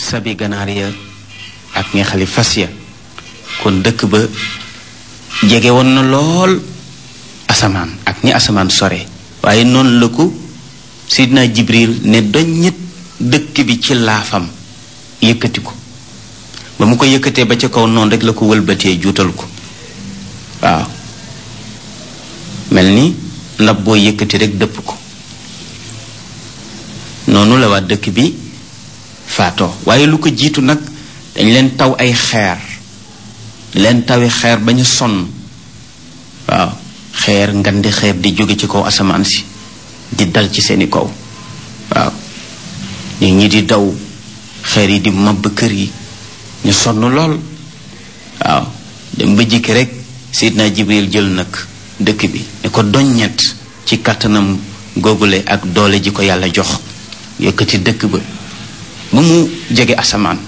sabi ganaar ya ak ñeexali fas ya kon dëkk ba jege woon na lool asamaan ak ñi asamaan sore waaye noonu la ko sidna jibril ne doññit dëkk bi ci laafam yëkkati ko ba mu ko yëkkatee ba ca kaw noonu rek la ko wëlbatee juutal ko waaw mel ni ndab boo yëkkati rek dëpp ko noonu la waa dëkk bi faatoo waaye lu ko jiitu nag dañ leen taw ay xeer leen tawi xeer ba ñu sonn waaw xeer ngandi xeer di jóge ci kaw asamaan si di dal ci seeni kaw waaw nit ñi di daw xeer yi di mabb kër yi ñu sonn lool waaw dem ba jikki rek Seydina Jibril jël nag dëkk bi ne ko doññet ci kàttanam googule ak doole ji ko yàlla jox yëkkati dëkk ba ba mu jege asamaan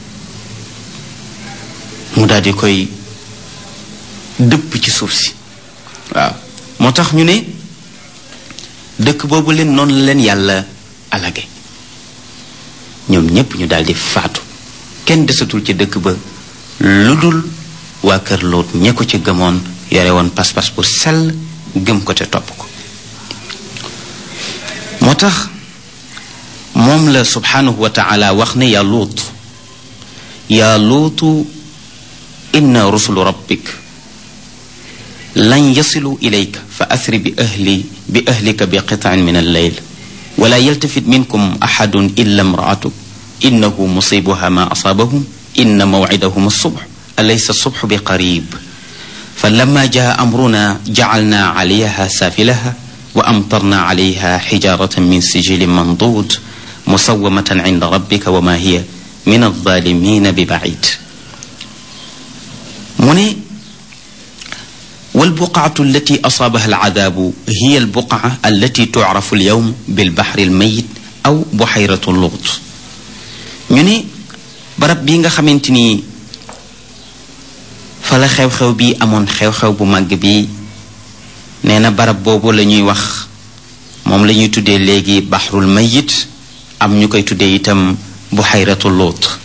mu daal di koy dëpp ci suuf si waaw moo tax ñu ne dëkk boobu leen noonu la leen yàlla alage ñoom ñépp ñu daal di faatu kenn desatul ci dëkk ba lu dul waa kër Lóot ñe ko ci gëmoon yore woon pas-pas bu sell gëm ko te topp ko moo tax moom la subhanahu wa taala wax ne yaa luut yaa luutu inna rusulu rabbik lan yasilu ilayka fa asri bi ahli bi ahlika bi qitaan min alleyl wala yaltafit minkum axadun illa imraatuk innahu musibuha ma asaabahum inna mawcidahum alsubx alaysa alsubx bi qarib فلما جاء أمرنا جعلنا عليها سافلها وأمطرنا عليها حجارة من سجيل منضود مسومة عند ربك وما هي من الظالمين ببعيد من والبقعة التي أصابها العذاب هي البقعة التي تعرف اليوم بالبحر الميت أو بحيرة اللغط ñu barab bi nga xamante ni fa la xew-xew bi amoon xew-xew bu màgg bi nee na barab boobu la ñuy wax moom la ñuy tuddee léegi baxrul mayit am ñu koy tuddee itam buxayratu luut